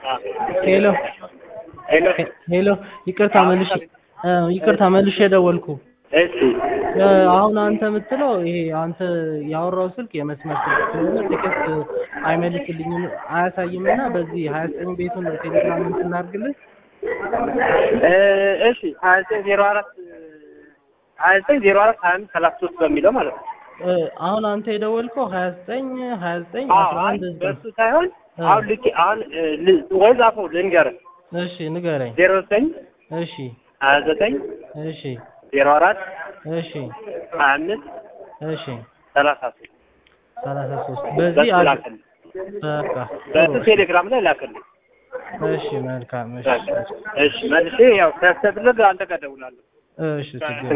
ሄሎ ሄሎ ሄሎ ይቅርታ መልሼ እ ይቅርታ መልሼ ደወልኩ። እሺ እ አሁን አንተ የምትለው ይሄ አንተ ያወራው ስልክ የመስመር ስልክ ስለሆነ ቴክስት አይመልስልኝም አያሳይም እና በዚህ ሀያ ዘጠኝ ቤቱን ቴሌግራም እንትን ላድርግልህ። እ እሺ ሀያ ዘጠኝ ዜሮ አራት ሀያ ዘጠኝ ዜሮ አራት ሀያ አምስት ሰላሳ ሶስት በሚለው ማለት ነው። እ አሁን አንተ የደወልከው ሀያ ዘጠኝ ሀያ ዘጠኝ አዎ አስራ አይ አንድ በሱ ሳይሆን እ አሁን ልክ አሁን እ ል- ወይ ጻፈው ልንገርህ እሺ ንገረኝ። ዜሮ ዘጠኝ እሺ ሀያ ዘጠኝ እሺ ዜሮ አራት እሺ ሀያ አምስት እሺ ሰላሳ ሶስት ሰላሳ ሶስት በዚህ በሱ አድ ላክልኝ። በቃ በሱ ጥሩ ቴሌግራም ላይ ላክልኝ። እሺ መልካም እሺ እሺ መልሼ ያው ሲያስፈልግ አንተ ጋር እደውላለሁ። እሺ ችግር